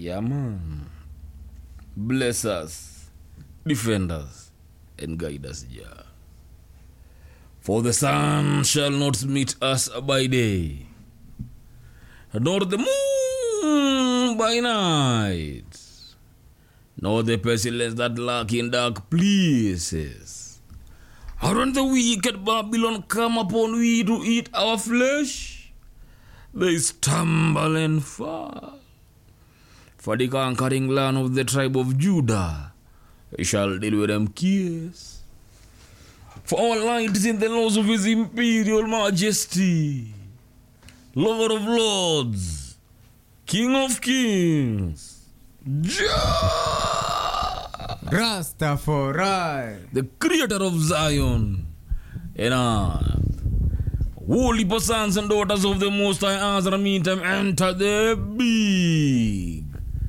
Yeah, man. Bless us, defend us, and guide us, Jah. For the sun shall not meet us by day, nor the moon by night, nor the pestilence that lurk in dark places. Aren't the wicked Babylon come upon we to eat our flesh? They stumble and fall. For the conquering land of the tribe of Judah shall deal with them kiss. For our light is in the laws of his imperial majesty, Lord of lords, King of kings, Jah, Rastafari. the creator of Zion and earth. Holy sons and daughters of the Most High, as the meantime enter the big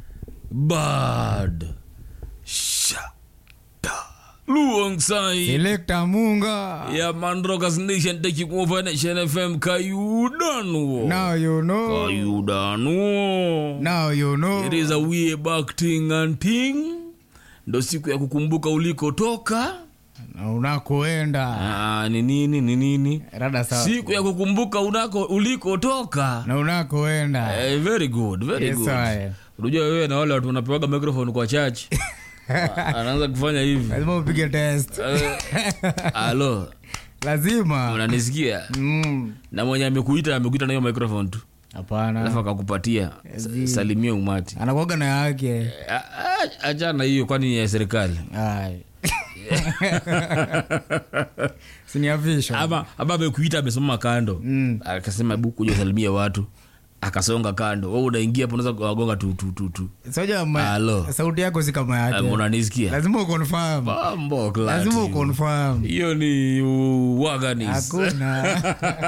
bad shada Luong Sai. Selector Munga. Yeah, man, Rockers Nation taking over Nation FM. Kayudano. Now you know. Kayudano. Now you know. It is a way back thing and thing. Ndo siku ya kukumbuka ulikotoka. Na unakoenda. Ah, ni nini ni nini? Rada sawa. Siku ya kukumbuka unako ulikotoka. Na unakoenda. Eh, very good, very Yes, good. I. Unajua wewe na wale watu wanapewaga microphone kwa church. Anaanza kufanya hivi. Lazima upige test. Eh, Alo, Lazima. unanisikia? Mm. Na mwenye amekuita amekuita na hiyo microphone tu. Hapana. Alafu akakupatia sa- salimia umati. Anakuaga na yake. A- a- Achana hiyo kwani ni ya serikali. Ai. Siniafisha. Ama ama amekuita amesimama kando. Mm. Akasema hebu kuja salimia watu. Akasonga kando. Wewe unaingia hapo unaweza kuwagonga tu tu tu tu. Soja ma- Halo. sauti yako si kama Ah, yake. Unanisikia? Lazima uconfirm. Mambo klati. Lazima uconfirm. Hiyo ni uwaganis. Hakuna.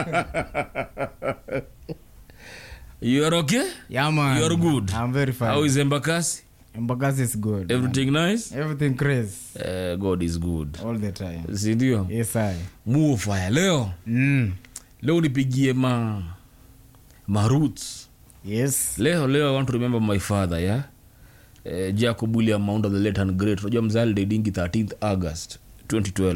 You are okay? Yeah, man. You are good. I'm very fine. How is Embakasi? Embakasi is good. Everything nice? Everything crazy. Uh, God is good. All the time. Si ndio? Yes, I. Mufaya leo. Mm. Leo nipigie ma ma roots. Yes. Leo leo I want to remember my father, yeah? Uh, Jacob William Maunda the late and great. Unajua mzali dingi 13th August 2012.